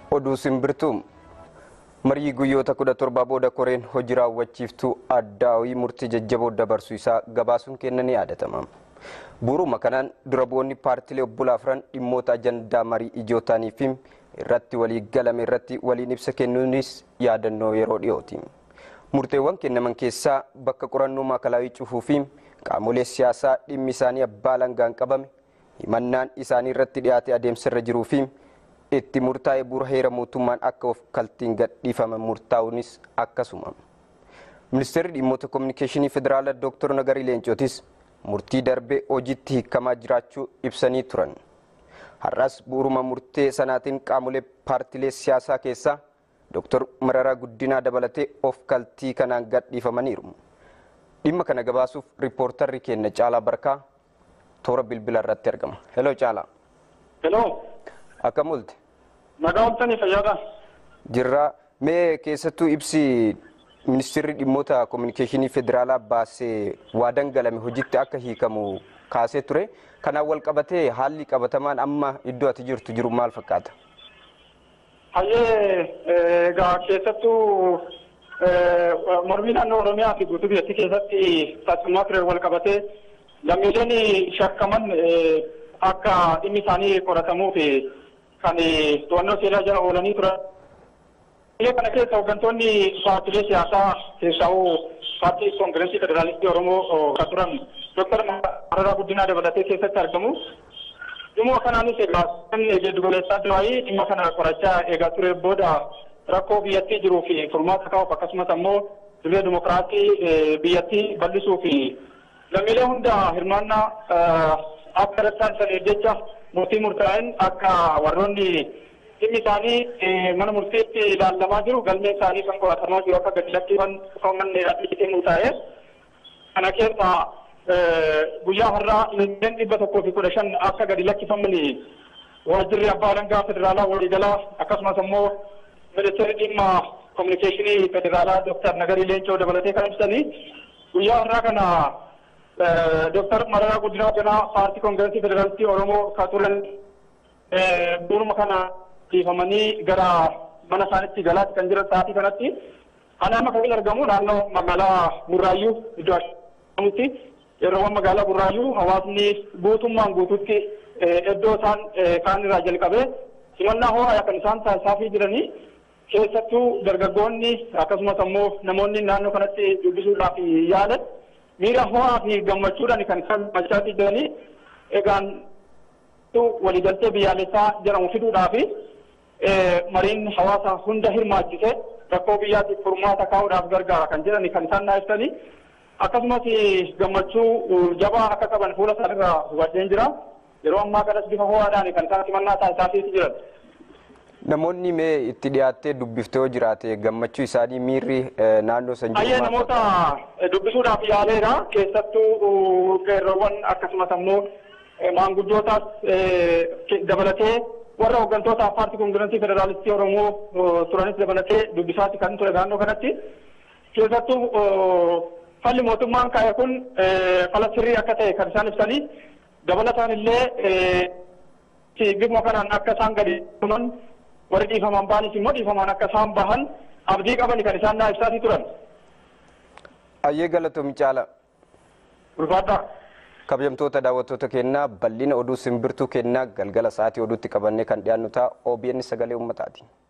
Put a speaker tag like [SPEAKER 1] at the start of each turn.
[SPEAKER 1] Oduu simbirtuu marii guyyoota kudha torba booda koreen hojii raawwachiiftuu addaawii murtii jajjaboo dabarsuu isaa gabaasuun kenna ni yaadatama. Bu'uuruma kanaan dura bu'oonni paartilee obbolaa afran dhimmoota ajandaa marii ijootaanii fi irratti walii galame irratti waliin ibsa kennuunis yaadannoo yeroo dhiyooti. Murteewwan kennaman keessaa bakka qorannoo maakalaawii cufuu fi qaamolee siyaasaa dhimmi isaanii abbaa langaan qabame himannaan isaanii irratti dhiyaate adeemsarra jiruu fi itti murtaa'e bu'uura heera mootummaan akka of kaltiin gadhiifaman murtaa'uunis akkasuma. Ministeerri dhimmoota kominikeeshinii federaalaa Dr. Nagarii Leencootis murtii darbee hojiitti hiikamaa jiraachuu ibsanii turan. Har'as bu'uuruma murtee sanaatiin qaamolee paartilee siyaasaa keessaa Dr. Mararaa Guddinaa dabalatee of kaltii kanaan gadhiifamaniiru. Dhimma kana gabaasuuf riippoortarri keenya Caalaa Barkaa toora bilbila irratti argama. Heloo Caalaa.
[SPEAKER 2] Heloo.
[SPEAKER 1] Akkam oolte?
[SPEAKER 2] Nagaa ooltanii fayyaadha.
[SPEAKER 1] Jirraa mee keessattuu ibsi ministeerri dhimmoota kominikeeshinii federaalaa baasee waa dangalame hojiitti akka hiikamu kaasee ture. Kanaan wal qabatee haalli qabatamaan amma iddoo ati jirtu jiru maal fakkaata?
[SPEAKER 2] Hayyee egaa keessattuu mormii naannoo Oromiyaa fi guutuu biyyattii keessatti taasifamaa ture wal qabatee lammiileen shakkaman akka dhimmi isaanii qoratamuu fi kan to'annoo seeraa jala oolanii turan. Biyya kana keessa hooggantoonni paartilee siyaasaa keessaa paartii koongireesii federaalistii Oromoo kan turan Dooktar Mararaa Guddinaa dabalatee keessatti argamu. Dhimma kanaanis egaa giddu galeessaa duraanii dhimma kana qorachaa eegaa ture booda rakkoo biyyattii jiruu fi furmaata kaa'uuf akkasumas ammoo dirree dimokiraatii biyyattii bal'isuu fi lammiilee hunda hirmaannaa akka irratti saniif jecha murtii murtaa'een akka warroonni dhimmi isaanii mana murtiitti ilaalamaa jiru galmeen isaanii kan qoratamaa jiru akka gadi lakkifaman adii murtaa'e kana keessa guyyaa har'aa lammiileen dhibba tokkoo fi kudha shan akka gadi lakkifaman waajjirri abbaa alangaa federaalaa waliigalaa akkasumas ammoo ministeerri dhimma kominikeeshinii federaalaa dooktar Nagarii Leencoo dabalatee kan ibsanii guyyaa har'aa kana dooktar Mararaa Guddinaa Ganaa paartii koongireesii federaalistii Oromoo kan turan bu'uuruma kana dhiifamanii gara mana isaanitti galaatti kan jiran sa'aatii kanatti ana amma kan argamu naannoo magaalaa Burraayyuu iddoo ashamutti yeroowwan magaalaa Burraayyuu hawaasni guutummaan guututti iddoo isaan kaan irraa jalqabee simannaa ho'aa kan isaan taasisaafii jiranii keessattuu dargaggoonni akkasumas ammoo namoonni naannoo kanatti dubbisuudhaaf yaalan miira ho'aa fi gammachuudhaan kan isaan machaa jiranii egaan waliigaltee biyyaalessaa jedhamu fiduudhaaf mariin hawaasa hunda hirmaachise rakkoo biyyaatiif furmaata kaa'uudhaaf gargaara kan jedhani kan isaan naasisanii akkasumas gammachuu jabaa akka qaban fuula isaanirraa hubadheen jira yeroo ammaa kanas bifa ho'aadhaan kan isaan simannaa taasisaafii jiran.
[SPEAKER 1] Namoonni mee itti dhiyaattee dubbiftee yoo jiraate gammachuu isaanii miirri naannoo san jiru
[SPEAKER 2] Ayyee namoota dubbisuudhaaf yaaleera keessattuu qeerroowwan akkasumas ammoo maanguddootaas dabalatee warra hooggantoota paartii koongireesii federaalistii Oromoo turanis dabalatee dubbisaati kan ture naannoo kanatti keessattuu falli mootummaan kaa'e kun fala sirrii akka ta'e kan isaan ibsanii dabalataan illee bifuma kanaan akka isaan gadi tuman warri dhiifaman baanis immoo dhiifamaan akka isaan bahan abdii qaban kan isaan naa ibsaatii turan.
[SPEAKER 1] Ayyee galatoom caala.
[SPEAKER 2] Ulfaadhaa.
[SPEAKER 1] Kabajamtoota daawwattoota kennaa bal'ina oduu simbirtuu kennaa galgala sa'aatii oduutti qabannee kan dhiyaannu ta'a OBN sagalee uummataati.